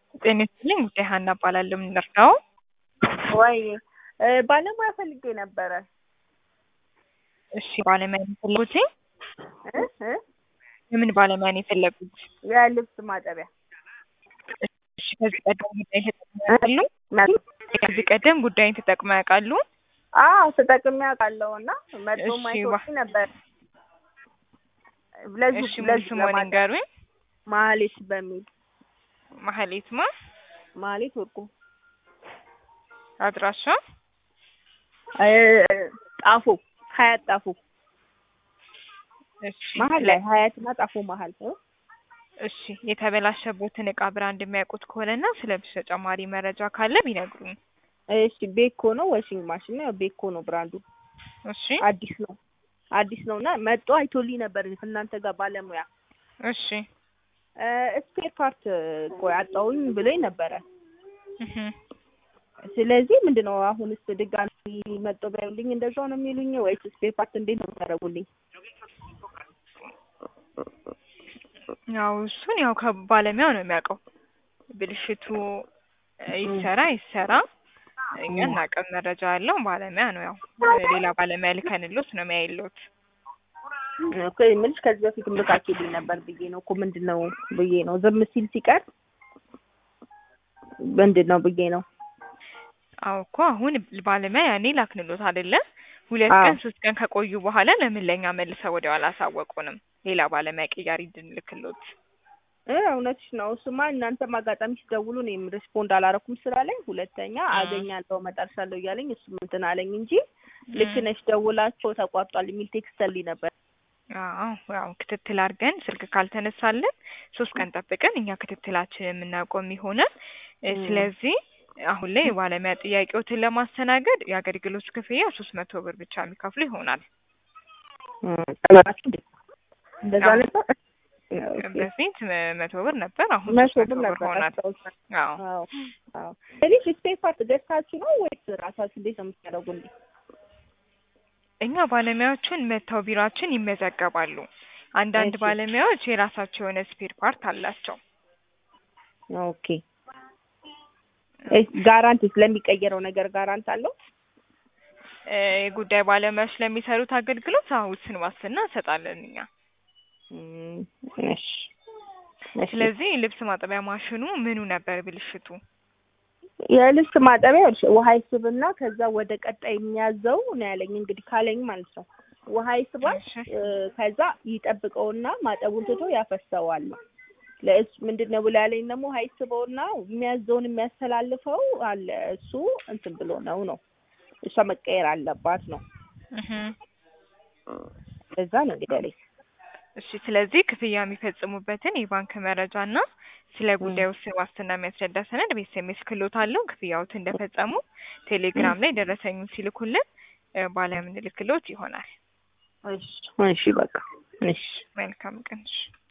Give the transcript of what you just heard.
ጤና ይስጥልኝ ጉዳይ ሀና እባላለሁ። ምን ልርዳው? ወይ ባለሙያ ፈልጌ ነበረ። እሺ ባለሙያ ነው የፈለጉት? እ እ የምን ባለሙያ ነው የፈለጉት? የልብስ ማጠቢያ እሺ ከዚህ ቀደም ጉዳይ ተጠቅመው ያውቃሉ? ከዚህ ቀደም ጉዳይን ተጠቅመው ያውቃሉ? አዎ ተጠቅሜ አውቃለሁ እና መጥቶ እሺ፣ ማይቶች ነበር። ለዚህ እሺ ሙሉ ለዚህ ስሙን ለማለት ንገሩኝ። ማህሌት በሚል ማህሌት ማ ማህሌት ወርቁ አድራሻ እ ጣፎ ሀያት ጣፎ እሺ መሀል ላይ ሀያትና ጣፎ መሀል እ እሺ የተበላሸቦትን እቃ ብራንድ የሚያውቁት ከሆነና ስለ ብስ ተጨማሪ መረጃ ካለ ቢነግሩኝ። እሺ ቤኮ ነው ዋሽንግ ማሽን ነው ቤኮ ነው ብራንዱ እሺ አዲስ ነው አዲስ ነው እና መጥቶ አይቶልኝ ነበር እናንተ ጋር ባለሙያ እሺ ስፔር ፓርት ቆይ አጣውኝ ብሎኝ ነበረ እህ ስለዚህ ምንድን ነው አሁንስ ድጋሚ መጥቶ ቢያዩልኝ እንደዛው ነው የሚሉኝ ወይስ ስፔር ፓርት እንዴት ነው የሚያደርጉልኝ ያው እሱን ያው ከባለሙያው ነው የሚያውቀው። ብልሽቱ ይሰራ ይሰራ እኛ እናውቅም። መረጃ ያለው ባለሙያ ነው። ያው ሌላ ባለሙያ ልከንሎት ነው የሚያይሎት። እኮ የምልሽ ከዚህ በፊት ልካችሁልኝ ነበር ብዬ ነው እኮ ምንድን ነው ብዬ ነው ዝም ሲል ሲቀር ምንድን ነው ብዬ ነው አዎ እኮ አሁን ባለሙያ ያኔ ላክንሎት አይደለ? ሁለት አዎ። ቀን ሶስት ቀን ከቆዩ በኋላ ለምን ለኛ መልሰው ወዲያው አላሳወቁንም? ሌላ ባለሙያ ቅያሪ እንድንልክሎት። እ እውነትሽ ነው። እሱማ እናንተም አጋጣሚ ሲደውሉ እኔም ሪስፖንድ አላረኩም ስራ ላይ፣ ሁለተኛ አገኛለሁ እመጣልሻለሁ እያለኝ እሱም እንትን አለኝ እንጂ ልክ ነሽ ደውላቸው ተቋርጧል የሚል ቴክስት ልኝ ነበር። አዎ ያው ክትትል አድርገን ስልክ ካልተነሳልን ሶስት ቀን ጠብቀን እኛ ክትትላችን የምናቆም ይሆናል። እ ም። ስለዚህ አሁን ላይ የባለሙያ ጥያቄዎትን ለማስተናገድ የአገልግሎት ክፍያ ሶስት መቶ ብር ብቻ የሚከፍሉ ይሆናል። ቀላችሁ እንዴ? እንደዛ አዎ። ነበር። በፊት መ- መቶ ብር ነበር፣ አሁን መቶ ሶስት ብር መቶ ብር ነበር ሆኗል። አስታውሳለሁ። አዎ አዎ አዎ። ስለዚህ ስፔር ፓርት ገዝታችሁ ነው ወይስ ራሳችሁ እንዴት ነው የምታደርጉልኝ? እኛ ባለሙያዎችን መጥተው ቢሯችን ይመዘገባሉ። አንዳንድ እሺ። ባለሙያዎች የራሳቸው የሆነ ስፔር ፓርት አላቸው። ኦኬ እሺ፣ ጋራንቲ ስለሚቀየረው ነገር ጋራንት አለው? እ የጉዳይ ባለሙያዎች ለሚሰሩት አገልግሎት አዎ ውስን ዋስትና እንሰጣለን እኛ። እም፣ እሺ እሺ። ስለዚህ ልብስ ማጠቢያ ማሽኑ ምኑ ነበር ብልሽቱ? የልብስ ማጠቢያ ይኸውልሽ ውሃ ይስብና ከዛ ወደ ቀጣይ የሚያዘው ነው ያለኝ እንግዲህ ካለኝ ማለት ነው። ውሃ ይስባል እሺ እ፣ ከዛ ይጠብቀውና ማጠቡን ትቶ ያፈሰዋል ነው። ለእሱ ምንድን ነው ብሎ ያለኝ ደግሞ ውሃ ይስበውና የሚያዘውን የሚያስተላልፈው አለ እሱ እንትን ብሎ ነው ነው እሷ መቀየር አለባት ነው። እህ እዛ ነው እንግዲህ ያለኝ። እሺ ስለዚህ ክፍያ የሚፈጽሙበትን የባንክ መረጃ እና ስለ ጉዳዩ ውስን ዋስትና የሚያስረዳ ሰነድ በኤስኤምኤስ ክሎት አለው። ክፍያዎት እንደፈጸሙ ቴሌግራም ላይ ደረሰኙን ሲልኩልን እ ባለምንልክሎት ይሆናል። እሺ እሺ በቃ እሺ መልካም ቀን። እሺ